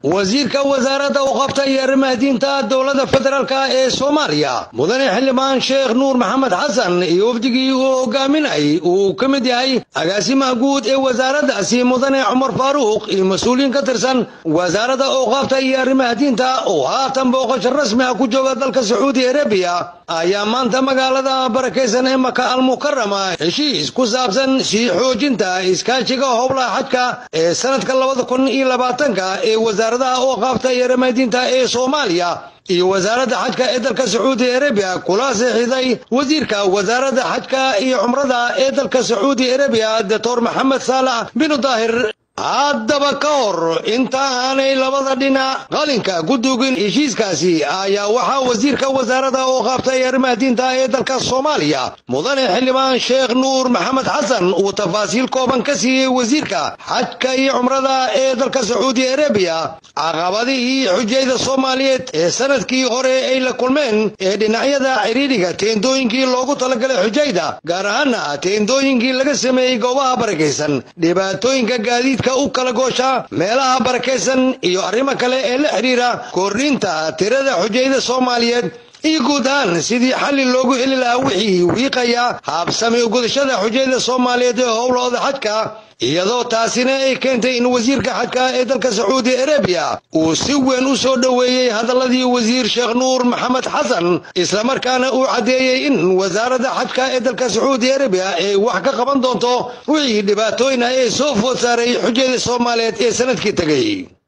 wasiirka wasaaradda u qabta iyo arrimaha diinta dowladda federaalk ee soomaaliya mudane xildhibaan sheekh nuur maxamed xasan iyo wafdigii uu hogaaminay uu ka mid yahay agaasimaha guud ee wasaaraddaasi mudane cumar faaruuq iyo mas-uuliyiin ka tirsan wasaaradda ooqaabta iyo arrimaha diinta oo haatan booqasho rasmi ah ku jooga dalka sacuudi arabiya ayaa maanta magaalada barakaysan ee maka almukarama heshiis ku saabsan sii xoojinta iskaashiga howlaha xajka ee sanadka labada kun iyo labaatanka ee wasaaradaha ooqaabta iyo arrimaha diinta ee soomaaliya iyo wasaaradda xajka ee dalka sacuudi arabiya kula seexiday wasiirka wasaaradda xajka iyo cumrada ee dalka sacuudi arabiya doctor maxamed saalax binu daahir haddaba ka hor inta aanay labada dhinac qalinka ku dugin heshiiskaasi ayaa waxaa wasiirka wasaaradda oo qaabtay arrimaha diinta ee dalka soomaaliya mudane xildhibaan sheekh nuur maxamed xasan uu tafaasiil kooban ka siiyey wasiirka xajka iyo cumrada ee dalka sacuudi arabiya caqabadihii xujayda soomaaliyeed ee sanadkii hore ay la kulmeen ee dhinacyada ciriiriga teendooyinkii loogu talagalay xujayda gaar ahaana teendooyinkii laga sameeyey goobaha barakaysan dhibaatooyinka gaadiidka u kala goosha meelaha barakaysan iyo arrimo kale ee la xidhiira kordhinta tirada xujayda soomaaliyeed iyo guud ahaan sidii xalli loogu heli lahaa wixii wiiqaya haabsami gudashada xujayda soomaaliyeed ee howlahooda xajka iyadoo taasina ay keentay in wasiirka xajka ee dalka sacuudi arabiya uu si weyn u soo dhoweeyey hadalladii wasiir sheekh nuur maxamed xasan islamarkaana uu caddeeyey in wasaaradda xajka ee dalka sacuudi arabiya ay wax ka qaban doonto wixii dhibaatooyin ah ee soo food saaray xujayda soomaaliyeed ee sanadkii tegey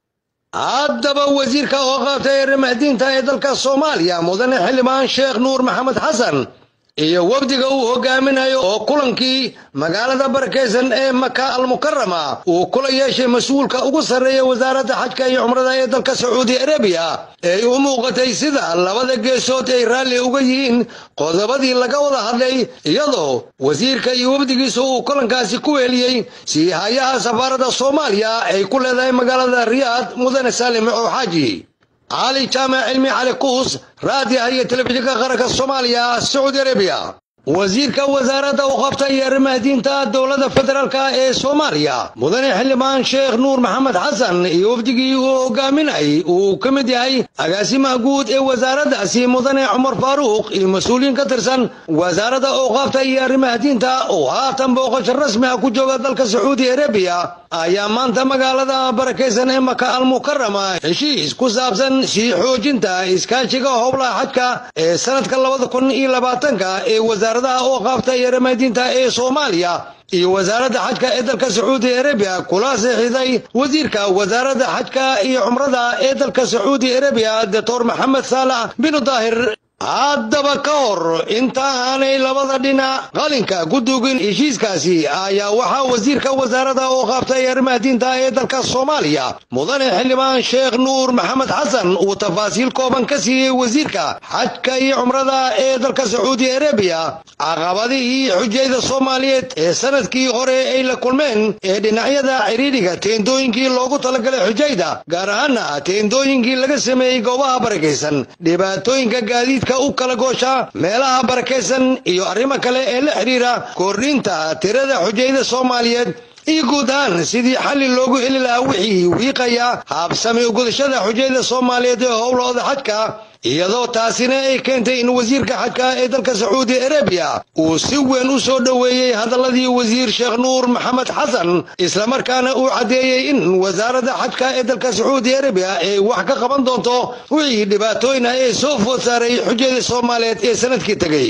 haddaba wasiirka oo qaabtay arrimaha diinta ee dalka soomaaliya mudane xildhibaan sheekh nuur maxamed xasan iyo wafdiga uu hogaaminayo oo kulankii magaalada barakaysan ee maka almukarama uu kula yeeshay mas-uulka ugu sarreeya wasaaradda xajka iyo cumrada ee dalka sacuudi arabiya ee u muuqatay sida labada geesood ay raalli uga yihiin qodobadii laga wada hadlay iyadoo wasiirka iyo wafdigiisa uu kulankaasi ku weeliyey sii hayaha safaaradda soomaaliya ay ku leedahay magaalada riyaad mudane saalim oo xaaji cali jaamac cilmi cali kuus raadiah iyo telefishinka qaranka soomaaliya sacuudi arabiya wasiirka wasaaradda u qabta iyo arrimaha diinta dowladda federaalk ee soomaaliya mudane xildhibaan sheekh nuur maxamed xasan iyo wafdigii uu hogaaminay uu ka mid yahay agaasimaha guud ee wasaaraddaasi mudane cumar faaruuq iyo mas-uuliyiin ka tirsan wasaaradda ooqaabta iyo arrimaha diinta oo haatan booqasho rasmi ah ku jooga dalka sacuudi arabiya ayaa maanta magaalada barakaysan ee maka almukarama heshiis ku saabsan sii xoojinta iskaashiga howlaha xajka ee sanadka labada kun iyo labaatanka ee wasaaradaha oo qaabta iyo arrimaha diinta ee soomaaliya iyo wasaaradda xajka ee dalka sacuudi arabiya kula seexiday wasiirka wasaaradda xajka iyo cumrada ee dalka sacuudi arabiya doctor maxamed saalax binu daahir haddaba ka hor inta aanay labada dhinac qalinka ku dugin heshiiskaasi ayaa waxaa wasiirka wasaaradda oo qaabtay arrimaha diinta ee dalka soomaaliya mudane xildhibaan sheekh nuur maxamed xasan uu tafaasiil kooban ka siiyey wasiirka xajka iyo cumrada ee dalka sacuudi arabiya caqabadihii xujayda soomaaliyeed ee sanadkii hore ay la kulmeen ee dhinacyada ciriiriga teendooyinkii loogu talagalay xujayda gaar ahaana teendooyinkii laga sameeyey goobaha barakaysan dhibaatooyinka gaadiidka u kala goosha meelaha barakaysan iyo arrimo kale ee la xidhiira kordhinta tirada xujayda soomaaliyeed iyo guud ahaan sidii xalli loogu heli lahaa wixii wiiqaya haabsami gudashada xujayda soomaaliyeed ee howlahooda xajka iyadoo taasina ay keentay in wasiirka xajka ee dalka sacuudi arabiya uu si weyn u soo dhoweeyey hadalladii wasiir sheekh nuur maxamed xasan islamarkaana uu caddeeyey in wasaaradda xajka ee dalka sacuudi arabiya ay wax ka qaban doonto wixii dhibaatooyin ah ee soo food saaray xujayda soomaaliyeed ee sanadkii tegey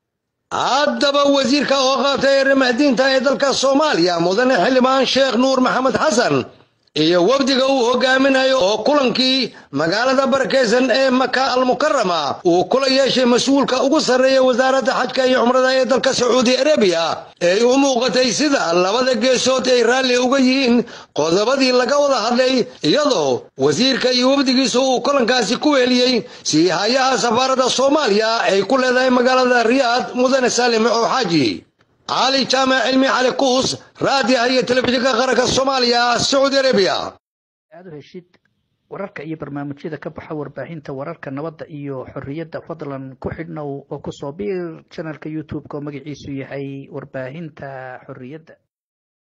haddaba wasiirka oo qaabtay arrimaha diinta ee dalka soomaaliya mudane xildhibaan sheekh nuur maxamed xasan iyo wafdiga uu hogaaminayo oo kulankii magaalada barakaysan ee maka almukarama uu kula yeeshay mas-uulka ugu sarreeya wasaaradda xajka iyo cumrada ee dalka sacuudi arabiya ee u muuqatay sida labada geesood ay raalli uga yihiin qodobadii laga wada hadlay iyadoo wasiirka iyo wafdigiisa uu kulankaasi ku weeliyey sii hayaha safaaradda soomaaliya ay ku leedahay magaalada riyaad mudane saalim oo xaaji cali jaamac cilmi cali kuus raadiah iyo telefishinka qaranka soomaaliya sacuudi arabiya aad u heshid wararka iyo barnaamijyada ka baxa warbaahinta wararka nabadda iyo xorriyadda fadlan ku xidhnow oo kusoo biir janalka youtube-ka oo magaciisu yahay warbaahinta xorriyadda